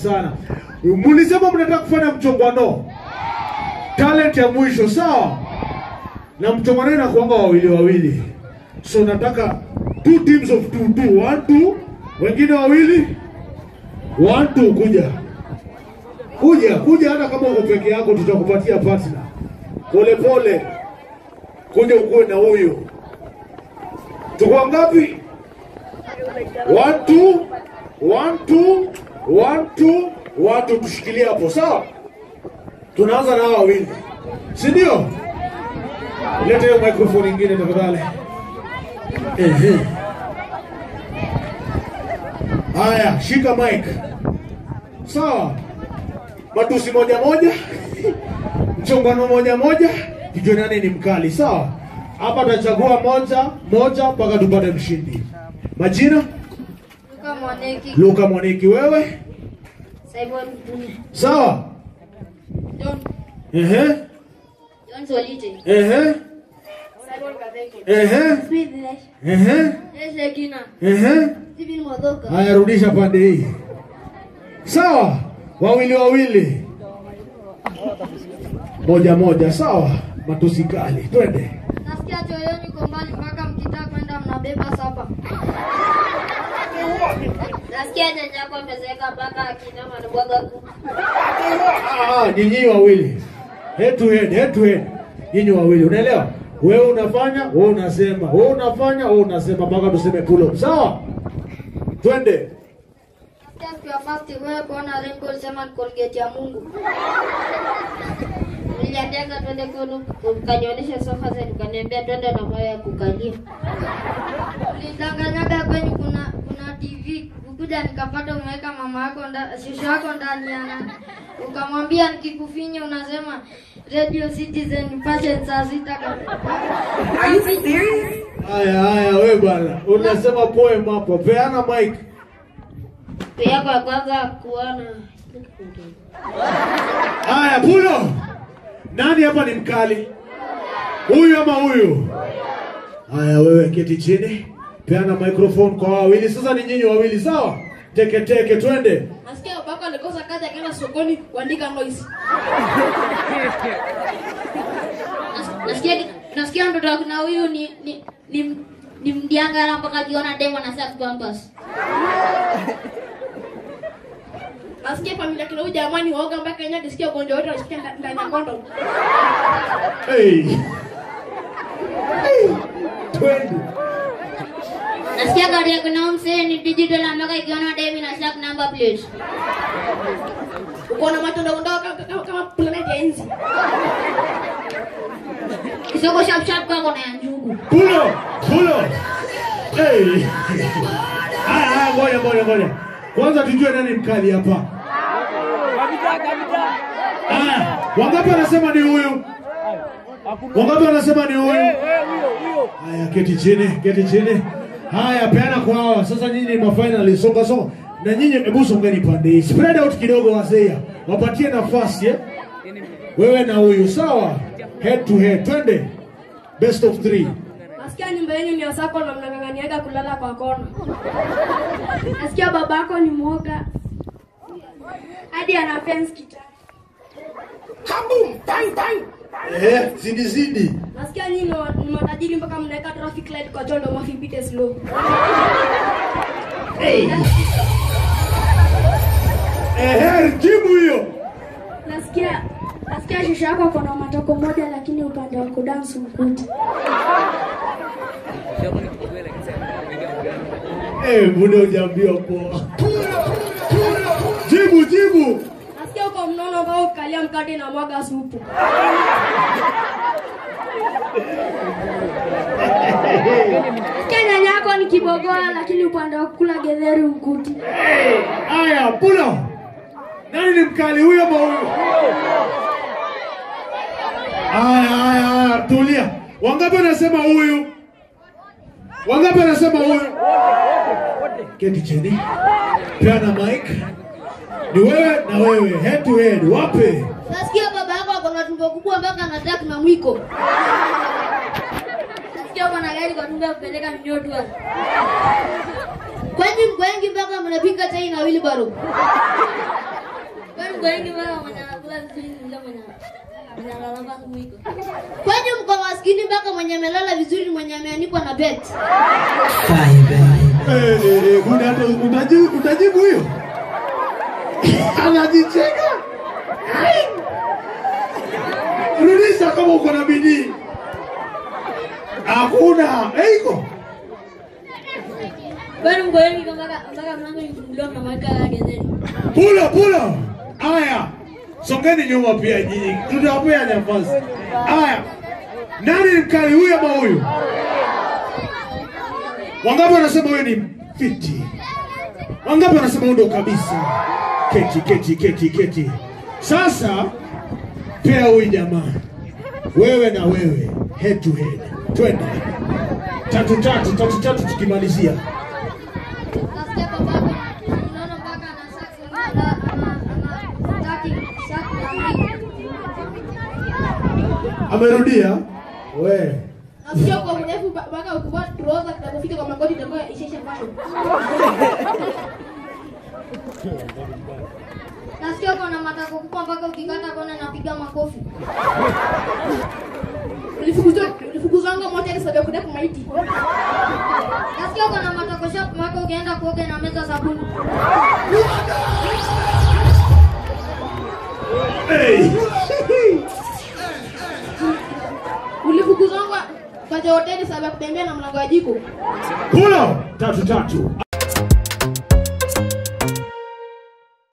sana. Mlisema mnataka kufanya mchongwano, talent ya mwisho, sawa? Na mchongwano inakuanga wawili wawili, so nataka two teams of two two, one two, wengine wawili, one two, kuja kuja kuja, hata kama uko peke yako tutakupatia partner. Pole pole, kuja ukuwe na huyu. Tuko ngapi? One two, one two, one two, one two, tushikilie hapo sawa. Tunaanza na hawa wawili, si ndio? Leta hiyo microphone ingine tafadhali. Ehe. Haya, shika mic. Sawa. Matusi moja moja, mchongano moja moja, tujue nani ni mkali. Sawa. Hapa tutachagua moja moja mpaka tupate mshindi. Majina? Luka Mwaneki, Luka Mwaniki, wewe? Simon Mbunya, Sawa. John, Ehe. John Solite, Ehe. Simon Kadeke, Ehe. Smith Nash, Ehe. Eshe Kina, Ehe. Stephen Modhoka, Haya, rudisha pande hii. Sawa, wawili wawili, moja moja. Sawa, matusi kali, twende. nasikia choyoni uko mbali mpaka mkitaka kwenda mnabeba sapa. Nasikia nyanyako amezeeka mpaka akina manubwaga kuku. Ah, ah, nyinyi wawili, head to head, head to head, nyinyi wawili, unaelewa? Wewe unafanya, wewe unasema, wewe unafanya, wewe unasema, mpaka tuseme pull up. Sawa, twende. Nasikia siku ya first wewe kuona rainbow ulisema ni Colgate ya Mungu. Niliandika twende kwenu ukanionyesha sofa zetu ukaniambia twende na moyo ya kukalia. Ulidanganyaga kwenyu kuna kuna TV ukuja nikapata umeweka mama yako ndani shosho yako ndani ya nani. Ukamwambia nikikufinya unasema Radio Citizen passion saa sita Are you serious? Haya, haya, wewe bwana, unasema poem hapo, peana mic. yako ya kwanza kuona Haya, pulo. Nani hapa ni mkali? Huyu ama huyu? Haya, wewe keti chini, peana microphone kwa wawili. Sasa ni nyinyi wawili, sawa? Teke teke, twende. Nasikia babako alikosa kazi akaenda sokoni kuandika noise. Nas- Nasikia nasikia mtoto wako na huyu ni ni ni, ni mdiangara mpaka akiona demo na saa pampas. Nasikia familia kina huyu jamani waoga mpaka yenyewe akisikia ugonjwa wote anasikia nda- ndani ya kondo. Hey. Hey. Twende. Nasikia gari yako na msee ni digital mpaka ikiona demo na saa number plate. Uko na macho ndogo ndogo kama- kama kama planet ya nzi. Kisoko sharp sharp kako na ya njugu. Pulo, pulo. Hey. Haya, haya, ngoja, ngoja, ngoja. Kwanza tujue nani mkali hapa. Haya, wangapi wanasema ni huyu? Wangapi wanasema ni huyu? Haya, keti chini, keti chini. Haya, peana kwa hawa. Sasa nyinyi ni mafinali, songa songa. Na nyinyi hebu songeni pande hii. Spread out kidogo wazee. Wapatie nafasi eh. Wewe na huyu, sawa? Head to head. Twende. Best of three. Nasikia nyumba yenu ni wasako na mnang'ang'aniaga kulala kwa kona. Nasikia babako ni mwoga hadi ana fence kita. Kaboom! Bang, bang! Eh, zidi zidi. Nasikia nyinyi ni wa- ni matajiri mpaka mnaweka traffic light kwa choo ndio mafipite slow. Hey. Eh, jibu hiyo. Nasikia nasikia shusha yako kuna matoko moja lakini upande wa kudansi mkuti. Eh, mbona hujaambiwa poa? Jibu, jibu. Nasikia uko mnono ambao ukalia mkate na mwaga supu. Nasikia nyanya yako ni kibogoa lakini upande wa kula getheri mkuti. Haya, pulo. Nani ni mkali huyo ama huyo? Haya, haya, haya, tulia. Wangapi wanasema huyu? Wangapi wanasema huyu? Keti chini. Peana mic. Ni wewe na wewe, head to head. Wape. Nasikia baba yako ako na tumbo kubwa mpaka anataka na mwiko. Nasikia uko na gari kwa tumbo ya kupeleka mnyotwa. Kwani mko wengi mpaka mnapika chai na wheelbarrow. mko wengi mpaka mwenye anakula vizuri ni yule mwenye mwenye analala mwiko. Kwani mko maskini mpaka mwenye amelala vizuri mwenye ameanikwa na bet? Eh, eh, eh, kuna hata utajibu utajibu hiyo? Anajicheka. Ai. Rudisha kama uko na bidii. Hakuna. Eh, iko. Kwani mko wengi mpaka mpaka mlango ifunguliwa mnamweka gazeti. Pula pula. Aya. Songeni nyuma pia nyinyi. Tutawapea nafasi. Aya. Nani ni mkali huyu ama huyu? Wangapi wanasema huyu ni fiti? Wangapi wanasema huyu ndo kabisa? Keti, keti, keti, keti. Sasa pea huyu jamaa, wewe na wewe, head to head, twende tatu tatu tatu tatu, tukimalizia Nasikia babako unaona mpaka ana saki ana ana saki saki amerudia we Nasikia kwa mrefu mpaka ukivaa trouser kinapofika kwa magoti itakuwa ishaisha fashion. Nasikia uko na matako kubwa mpaka ukikata kona napiga makofi. Ulifukuzwa ulifukuzwanga moja kwa sababu ya kudepu maiti. Nasikia uko na matako shop mpaka ukienda kuoga na meza sabuni. hey. Ulifukuzwanga kwa hoteli sababu ya kutembea na mlango wa jiko. Pull up tatu tatu